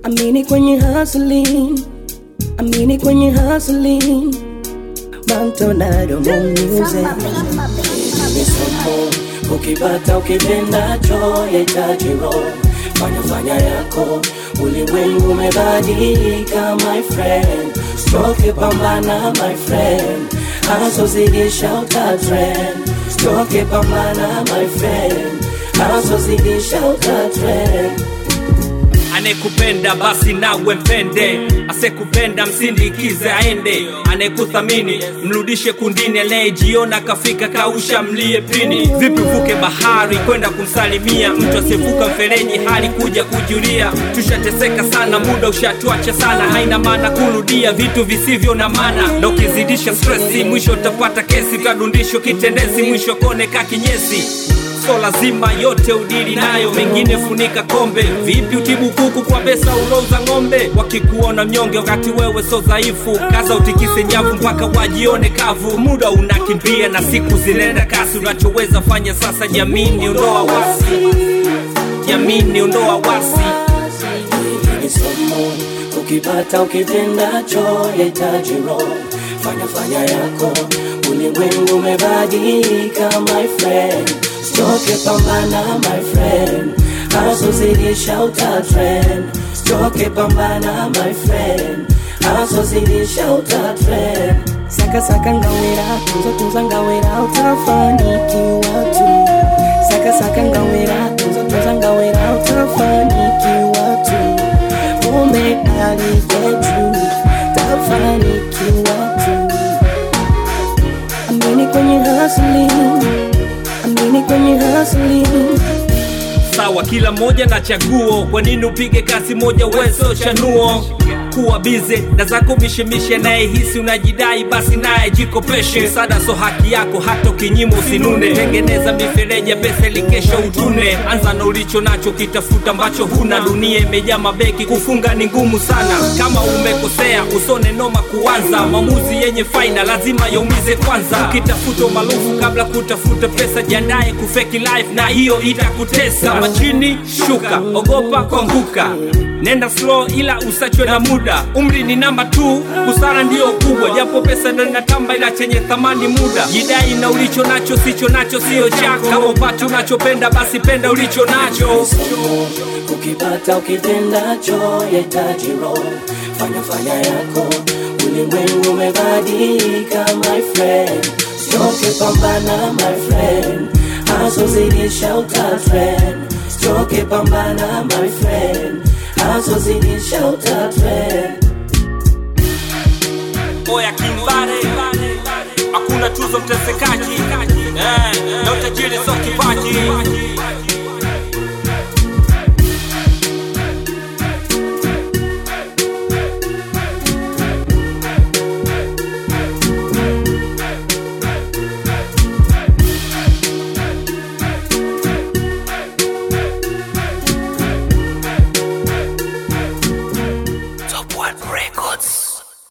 amini kwenye hustling, amini kwenye hustling. Mantonado mo music. ni somo ukipata ukipendacho yahitaji roho fanya fanya yako ulimwengu umebadilika my friend stroke pambana my friend asozidisha utatrend stroke pambana my friend asozidisha utatrend anayekupenda basi nawe mpende asekupenda msindikize aende anayekuthamini mrudishe kundini anayejiona kafika kausha mlie pini vipi uvuke bahari kwenda kumsalimia mtu asiyevuka mfereji hali kuja kujulia tushateseka sana muda ushatuacha sana haina maana kurudia vitu visivyo na maana na ukizidisha stresi mwisho utapata kesi kadundisho kitendezi mwisho kone ka kinyesi so lazima yote udili nayo mengine funika kombe vipi utibu kuku kwa pesa ulouza ng'ombe wakikuona mnyonge wakati wewe so dhaifu kaza utikise nyavu mpaka wajione kavu muda unakimbia na siku zinaenda kasi unachoweza fanya sasa jamini ondoa wasi jamini ondoa wasi Hili ni somo ukipata ukipendacho yahitaji roho fanya fanya yako ulimwengu umebadilika my friend stoke pambana my friend asozidisha utatrend stoke pambana my friend asozidisha utatrend Saka saka ngawera, tunza tunza ngawera, utafanikiwa tu. Saka saka ngawera, tunza tunza ngawera, utafanikiwa tu. Umedali yetu, utafanikiwa tu. Amini kwenye hustling, amini kwenye hustling. sawa kila moja na chaguo kwa nini upige kasi moja wezo chanuo kuwa bize na zako mishemishe nayehisi unajidai basi naye jikopeshe msada so haki yako hata ukinyima usinune tengeneza mifereji ya pesa ili kesho utune anza na ulicho nacho kitafuta ambacho huna dunia imejaa mabeki kufunga ni ngumu sana kama umekosea usone noma kuanza maamuzi yenye faida lazima yaumize kwanza ukitafuta umaarufu kabla kutafuta pesa jiandaye kufeki life na hiyo itakutesa kama chini shuka ogopa kuanguka nenda slow ila usachwe na muda umri ni namba tu busara ndiyo kubwa japo pesa ndo inatamba ila chenye thamani muda jidai na ulicho nacho sicho nacho siyo chako kama upati unachopenda basi penda ulicho nacho somo ukipata ukipendacho yahitaji roho fanya fanya yako ulimwengu umebadilika my friend stoke pambana my friend asozidisha utatrend stoke pambana my friend asozidisha utatrend oya kimbare hakuna tuzo mtesekaji eh, na utajiri so kipaji